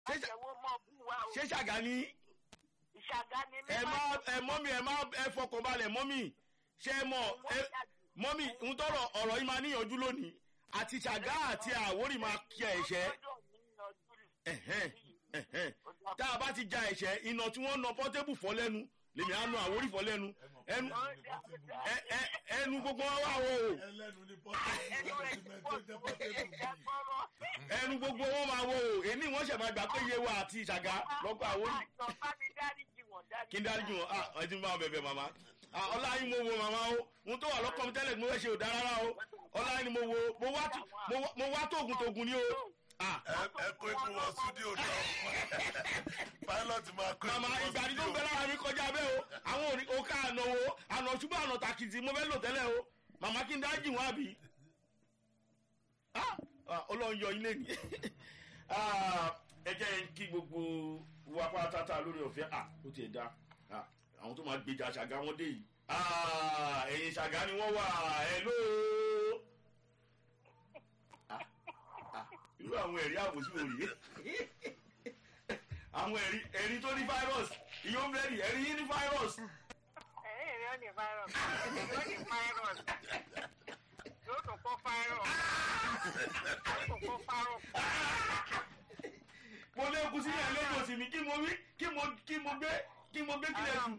Ṣé- àjẹwò mọ bú wa o ṣé ṣàgá ní ìṣàgá ni mí ẹ má ẹ mọ́mí ẹ má ẹ fọkàn balẹ̀ mọ́mí ṣé ẹ mọ̀ ẹ mọ́mí ń tọrọ ọ̀rọ̀ yìí máa níyànjú lónìí àti ṣàgá àti àwórì máa kí ẹ̀ṣẹ́ ẹ̀hẹ́n ẹ̀hẹ́n tá a bá ti ja ẹ̀ṣẹ́ iná tí wọ́n na pọ́tébù fọ́ lẹ́nu lèmi á nu àwórì fọ́ lẹ́nu ẹnu ẹ- ẹ- ẹnu gbogbo wọn wà wò ó ẹlẹ́nu ní pọ́tẹ́bù ẹnu gbogbo wọn máa wò ó èmi wọn ṣẹ̀ máa gbà pé iye wa àti ṣàgá lọ́kọ̀ àwórì kí n dáríjì wọn ah ẹ ti ń bá wọn bẹ̀bẹ̀ màmá ah ọlá yín mo wo màmá o ohun tó wà lọ́kọ̀ mi tẹ́lẹ̀ mo fẹ́ ṣe ò dára rárá o ọlá yín ni mo wo mo wá tó- mo wá- mo wá tóògùn tóògùn ni o ah ẹ kó ikú wọ stúdíò náà pilot máa kó màmá ikú wọ ìgbàdí tó ń stúdíò. bẹ lára mi kọjá bẹ́ẹ̀ o àwọn òní òkà àná wo àná ṣùgbọ́n àná tàkìtì mo fẹ́ lò tẹ́lẹ̀ o màmá kí n dáríjì wọn àbí ah ah, ọlọ́run yọ ilé ni Ah, ẹ jẹ́ kí gbogbo wa pátátá lórí ọ̀fẹ́ ah ó tiẹ̀ da ah àwọn tó máa gbèjà ṣàgá wọn dé yìí ah ẹ̀yìn ṣàgá ni wọ́n wà ẹ̀ ló ah ah irú àwọn ẹ̀rí àbòsí wò rí àwọn ẹ̀rí ẹ̀rí tó ní virus ìyó bẹ́ẹ̀rì ẹ̀rí yín ní virus ẹ̀yìn rẹ̀ ó ní virus ó ní virus yóò tún kó virus yóò tún kó virus. mo lé kú sílẹ̀ lẹ́yìn òsì mi kí mo wí kí mo kí mo gbé kí mo gbé kílẹ̀ jù.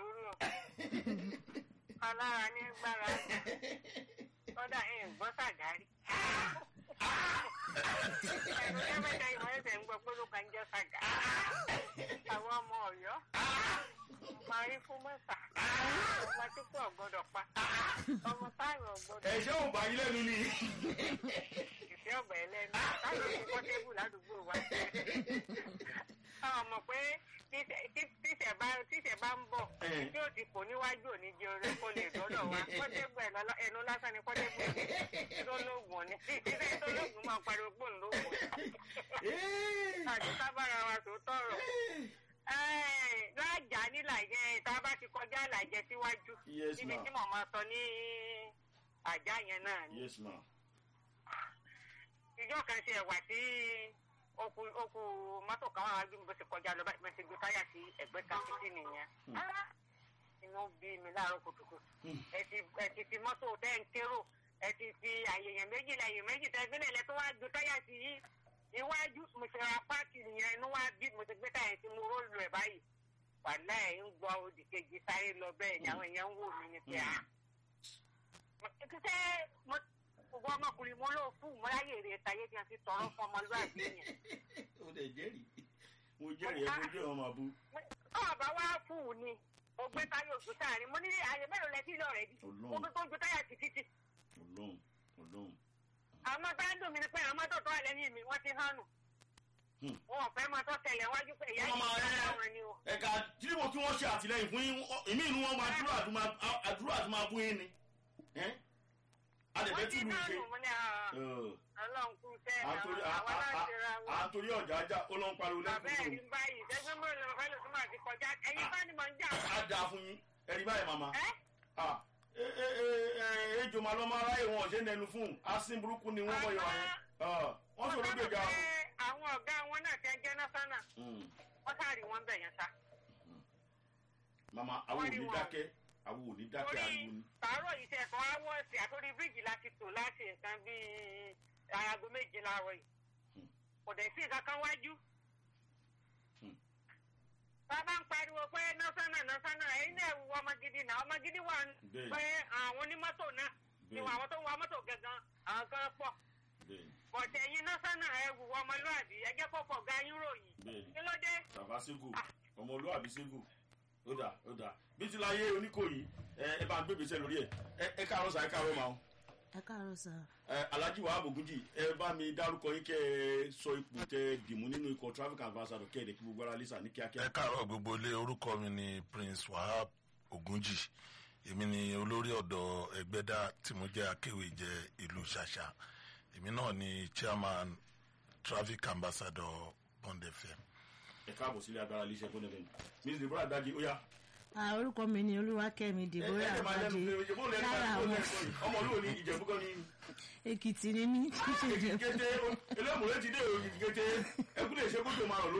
alára ní gbára kódà ẹ̀ ń gbọ́ sàgárì. ẹnu kẹ́mẹ́ta ìwọ̀n ẹ̀sẹ̀ ń gbọ́ pé ló kàn jẹ́ sàgárì. àwọn ọmọ ọ̀yọ́ máa rí fún mẹ́ta ọmọ tí kò gbọ́dọ̀ pa ọmọ táyọ̀ gbọ́dọ̀ ẹ̀ṣẹ́ ò bá yín lẹ́nu ni. ìfẹ́ ọ̀gbà ẹlẹ́nu táyọ̀ ti pọ́tébù ládùúgbò wa. àwọn mọ̀ pé tíṣẹ̀- tí- tíṣẹ̀ bá tíṣẹ̀ bá ń bọ̀ Eh. tí ó ti kò níwájú òní jẹ orí kó lè dọ́dọ̀ wa pọ́tébù ẹ̀ lọ́lọ́- ẹnu lásán ni pọ́tébù ẹ̀ tó lóògùn ni tíṣẹ̀ tó lóògùn máa pariwo pò ń lóògùn. àti sábàrà wa tó tọrọ. lájà nílàjẹ tá a bá ti kọjá làjẹ síwájú Yes, níbi ma'am. tí mo máa sọ ní àjà yẹn náà ni yes ma. ìjọ kan ṣe ẹwà tí okùn okùn mọ́tò kan wà wájú mi bó ṣe kọjá lọ báyìí mo ti gbé táyà sí ẹgbẹ́ kan títí nìyẹn. Ah, inú bí mi láàárọ̀ kùtùkùtù ẹ ti ẹ ti fi mọ́tò tẹ́ ń kérò ẹ ti fi àyèyàn méjì lẹ́yìn méjì tẹ́ gbé lẹ́lẹ́ tó wá gbé táyà sí iwájú mo ṣe ra páàkì nìyẹn inú wá bí mo ti gbé táyà sí mo rólù ẹ̀ báyìí wàhálà ẹ̀ ń gbọ́ òdì kejì sáré lọ bẹ́ẹ̀ ni àwọn èèyàn ń wò mí ní pé à ṣe mo gbogbo ọmọkùnrin mo ló fún mo láyè rè táyé tí a fi tọrọ fún ọmọlúwàbí yẹn. o lè jẹ́rìí mo jẹ́rìí ẹ mo jẹ́ ọmọ àbú. ọba wa fún un ni mo gbé táyà ògùn sáàrin mo ní àyè mélòó lẹ sí lọrẹ bí mo Ọlọ́run. gbé tó ń gbé táyà sí títì. ọlọ́run ọlọ́run. àwọn ọmọ bá ń dùn mí ni pé àwọn mọ́tò tó wà lẹ́yìn mi wọ́n ti hàn nù. Hmm. wọn ò fẹ́ máa tọ́ tẹ̀lé wájú pé ìyá Wọ́n yìí máa ń rẹ́- bá wọn ni o. ẹ̀ka tìrìbò tí wọ́n ṣe àtìlẹyìn fún yín ọ- ìmí inú wọn máa dúró àdúrà àdúrà àti máa bú yín ni. Ẹ́? adẹ̀fẹ́ wọ́n ti tún lù hàn ṣe. nù mo ní "Ah, Ọ̀, ọlọ́run kú sẹ́ à ń torí- à- àwọn à- à- aláṣẹ ra à wọn. ń torí ọ̀jà ajá ó ló ń pariwo bàbá ẹ̀ lẹ́kùn rí báyìí ṣẹ́gbẹ́ mọ́ ìlú ọ̀fẹ́ lòtún máa ti kọjá ẹ̀yin bá ní mọ̀ ń jà. á dáa fún yín ẹ̀rí báyìí màmá. ẹ́ Ah, ẹ ẹ ẹ ẹ ejò máa lọ máa ráyè wọn ọ̀ṣẹ́ nẹnu fún un asin burúkú ni wọ́n bọ̀ yọ̀ wọ́n. Ah, wọ́n wọ́n sọ̀rọ̀ sábà gbèjà. pé àwọn ọ̀gá wọn náà ti ẹjẹ́ náà sánà Mm. wọ́n sáré wọn bẹ̀ yẹn sá. màmá àwọn ò Wọ́n rí ní wọn. dákẹ́ àwọn ò ní dákẹ́ torí ariwo ni. tàárọ̀ yìí tẹ̀ kàn á wọ́ọ̀sì àtòrí bíríìjì láti tò láti nǹkan bíi aago méje láàárọ̀ yìí. Hmm. kò dẹ̀ sí nǹkan kan wájú. Hmm. bàbá ń pariwo pé nọ́sánà nọ́sánà ẹ̀yin náà wù ọmọ gidi náà ọmọ gidi wà ní. Bẹ́ẹ̀ni. pé àwọn onímọ́tò náà ni Bẹ́ẹ̀ni. àwọn tó ń wa mọ́tò gangan àwọn kan pọ̀. bẹ́ẹ̀ni bọ̀tẹ̀ ẹ̀yin nọ́sánà ẹ̀ wù ọmọlúwàbí ẹ jẹ́ kó pọ̀ ga yín ròyìn. bẹ́ẹ̀ni kí ló dé? bàbá ségò ọmọlúwàbí ségò ó dà ó dà bí ti láyé oníkòyí ẹ ẹ bá ń gbé gbèsè lórí ẹ ẹ ẹ káàárọ̀ sà ẹ káàárọ̀ màá ẹ káàárọ̀ sà ẹ alhaji wahab ogunji ẹ bá mi dárúkọ yín kẹ ẹ sọ ipò tẹ dìmú nínú ikọ̀ traffic ambassador kẹ ẹ dẹ kí gbogbo ara lẹsà ní kíákíá. ẹ káàárọ̀ gbogbo ilé orúkọ mi ni prince wahab ogunji èmi ni olórí ọ̀dọ́ ẹgbẹ́dá tí mo jẹ́ akéwèjẹ ìlú ṣàṣà èmi náà ni chairman traffic ambassador bond fm. ẹ káàbọ̀ sílé agbára iléeṣẹ́ fún ẹ̀fẹ̀ miss deborah dagi ó yá. Ah, orúkọ mi ni olúwakẹ́mi ẹ deborah ẹ máa lẹ́nu abadi pé ìjẹ̀bú lẹ́nu lára báyìí àwọn ọmọ olúwo ní ìjẹ̀bú kan ní. èkìtì ni mí kí ṣe èkìtì jẹ kété elémùrè ti dé èkìtì kété ẹkú lè ṣe kó tó máa rọ